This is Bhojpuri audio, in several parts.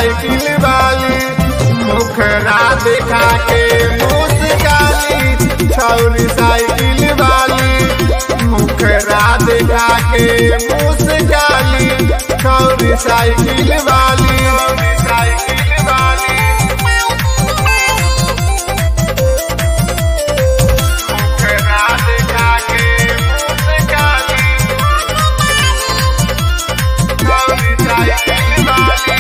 साइकिल वाली मुखरा दिखा के मुस्काली छौरी साइकिल वाली मुखरा दिखा के मुस्काली छौरी साइकिल वाली साइकिल वाली मुखरा दिखा के मुस्काली छौरी साइकिल वाली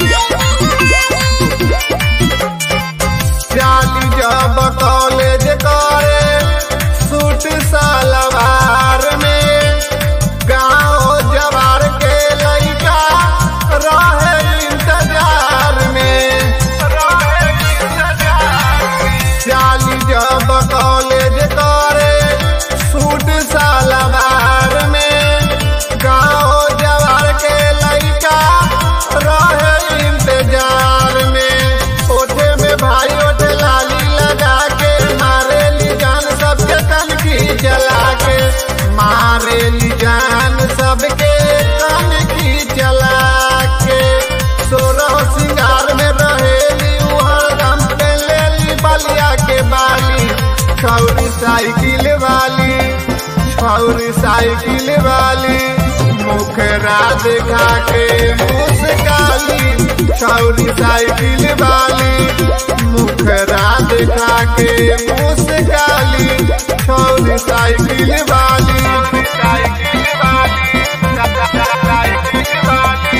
जाली जब कॉलेज करे सूट सलवार में गाँव जवार के लड़का रहे इंतजार में रहे इंतजार में। जाली जब कॉलेज करे सूट सलवार में गाँव जवार के लड़का रहे इंतजार में ओठे में भाई ओठे लाली लगा के मारे ली जान सबके कनखी जला के मारे ली जान सबके कनखी जला के सोरह सिंगार में रहेली उहर गम पे ले ली बलिया के बाली छौरी साइकिल वाली छौरी साइकिल वाली मुखरा दिखा के मुस्काली छौरी साइकिल वाली मुखरा दिखा के मुस्काली छौरी साइकिल वाली साइकिल वाली साइकिल वाली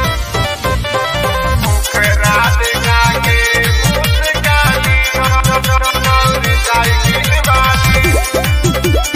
मुखरा दिखा के मुस्काली छौरी साइकिल वाली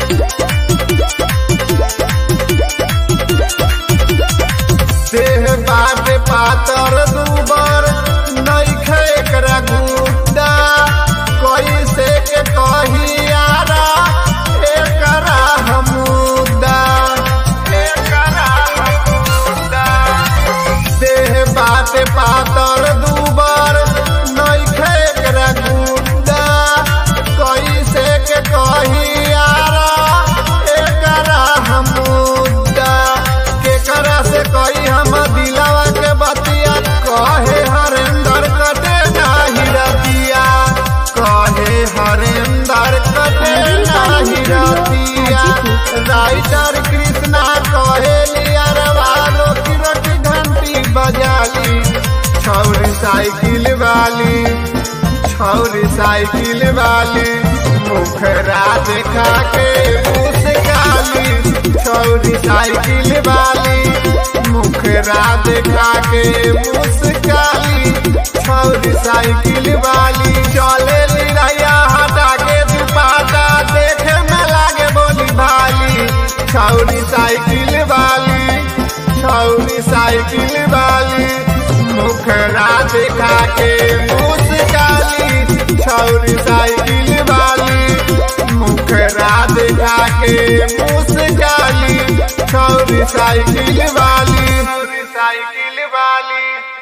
देह बाट पातर दूबर नैखे एकरा गुड्डा कैसे के कहियारा एकरा हमुदा एकरा हमुदा देह बाट पातर दूबर नैखे एकरा गुड्डा कैसे के कहियारा एकरा हमुदा केकरा से कही हम दिलावा के बतिया कहे हरेंदर कटे नाही रतिया कहे हरेंदर कटे नाही रतिया राइटर कृष्णा कहे लिया रवालो की रोटी घंटी बजाली छौरी साइकिल वाली छौरी साइकिल वाली मुखरा दिखा के मुस्काली छौरी साइकिल वाली मुखरा दिखा के मुस्काली छौरी साइकिल वाली चले लिया हटा के दुपाटा देखे में लागे बोली भाली छौरी साइकिल वाली छौरी साइकिल वाली मुखरा दिखा के मुस्काली छौरी साइकिल वाली मुखरा दिखा के मुस्काली छौरी साइकिल वाली छौरी साइकिल वाली